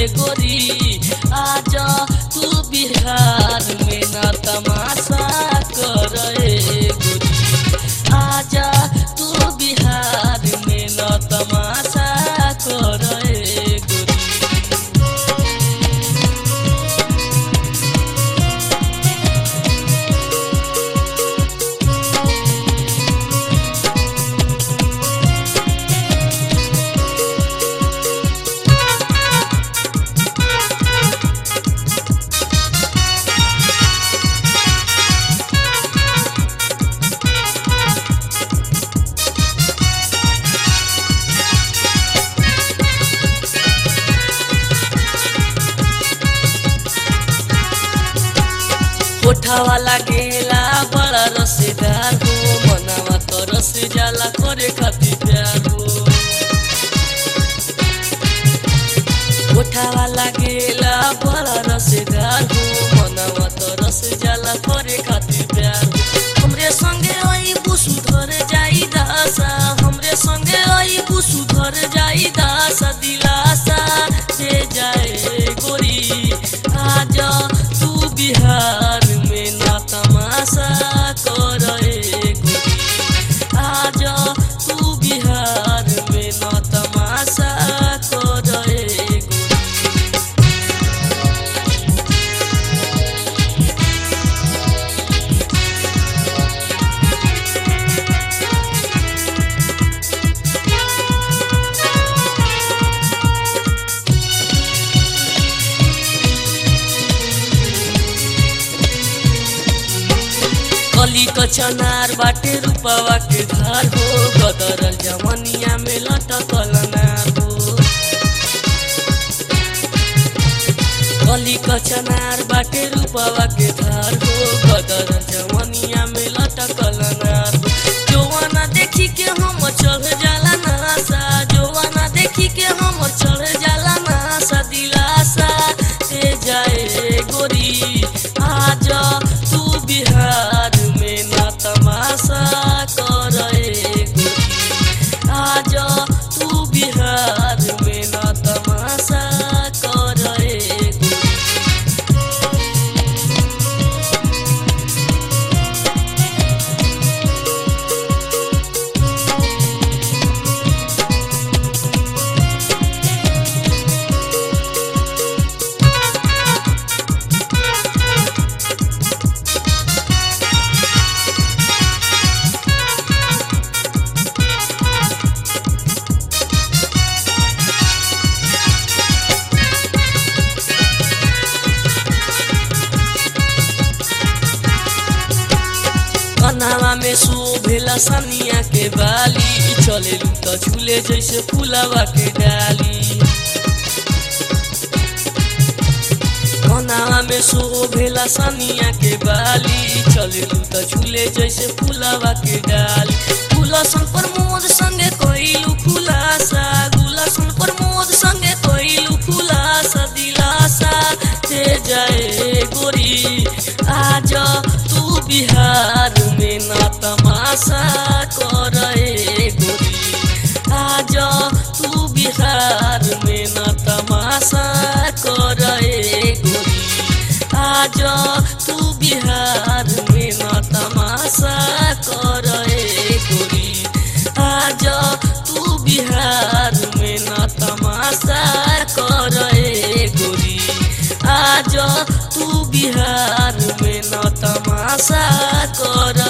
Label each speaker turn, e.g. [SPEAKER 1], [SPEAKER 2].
[SPEAKER 1] गोरी आजा तू बिहार में न तमाशा कर गोरी आजा तू बिहार में न तमाशा कर गोरी कोठावा लागेला बड़ा रसेदार हो मनावा तो रस जाला करे खातिर प्यार हो कोठावा लागेला बड़ा रसेदार हो मनावा तो रस जाला करे खातिर प्यार हो हमरे संगे आई बुसु धर जाई दासा हमरे संगे आई बुसु धर जाई दासा दिलासा दे जाए गोरी आजा तू बिहार में ना तमाशा कर गोरी आजा तू बिहार में ना तमाशा कर गोरी कली कचनार बाटे रूपवा के धार हो गदरल जवनिया में लटकल नार हो कली कचनार बाटे रूपवा के धार हो गदरल जवनिया में लटकल नार हो जोवाना देखी के हम चढ़ जाला नासा जोवाना देखी के हम चढ़ जाला नासा दिलासा दे जाए गोरी आजा तू बिहार में ना तमाशा कर गोरी आजा तू बिहार में ना तमाशा कर गोरी कनावा में शोभेला सनिया के बाली चले तो झूले जैसे फूलवा के डाली कनावा में शोभेला सनिया के बाली चले तो झूले जैसे फूलवा के डाली गुलसन प्रमोद संगे कोइलू खुलासा गुलसन प्रमोद संगे कोइलू खुलासा दिलासा दे जाए गोरी आजा तू बिहार में ना तमाशा कर गोरी आजा तू बिहार में ना तमाशा कर गोरी आजा तू बिहार में ना तमाशा कर गोरी आजा तू बिहार में ना तमाशा कर गोरी आजा तू बिहार में न तमाशा कर